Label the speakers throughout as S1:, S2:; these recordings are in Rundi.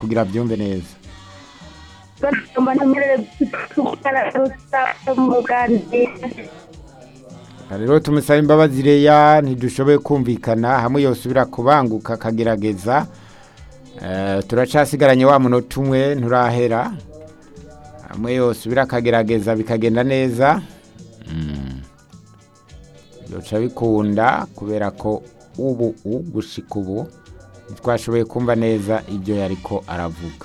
S1: kugira byumve neza
S2: bagomba ntemerere gukora umuganira
S1: rero tumusaba imbabazi reya ntidushoboye kumvikana hamwe yosubira kubanguka akagerageza Eh, turacasigaranye wa munota umwe nturahera hamwe yosubira akagerageza bikagenda neza Mm. yoca bikunda kubera ko ubu u gushika ubu ntitwashoboye kumva neza ibyo yariko aravuga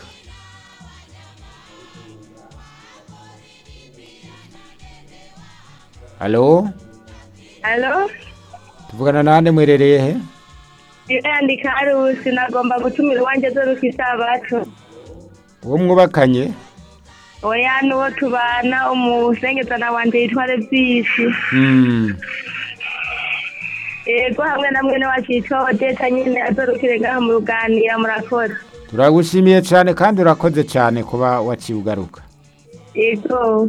S1: halo
S2: alo
S1: tuvugana nande mwerereye he
S2: yandika arusi nagomba gutumira iwanjye zoruka isabato
S1: uwo mwubakanye
S2: oya n'uwo tubana umusengezana wanje yitware byisi
S1: Mm.
S2: yego hamwe na mwene wacu yitwa odeta nyine azorukire ngaha mu ruganira murakoze
S1: turagushimiye cyane kandi urakoze cyane kuba waciye ugaruka
S2: yego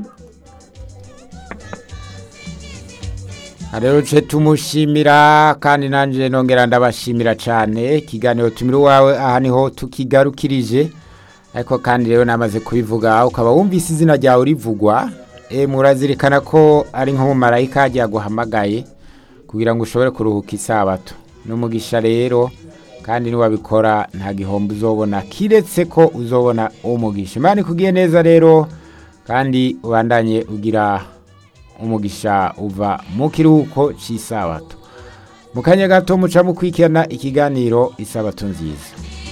S1: rero ce tumushimira kandi nanjye nongera ndabashimira cyane ikiganiro tumira iwawe aha niho tukigarukirije ariko kandi rero namaze kubivuga ukaba wumvise izina ryawe rivugwa e, murazirikana ko ari nk'umumarayika yagiye aguhamagaye kugira ngo ushobore kuruhuka isabato n'umugisha rero kandi niwabikora nta gihombo uzobona kiretse ko uzobona umugisha imana ikugiye neza rero kandi ubandanye ugira umugisha uva mu kiruhuko cy'isabato mu kanya gato muca mukurikirana ikiganiro isabato nziza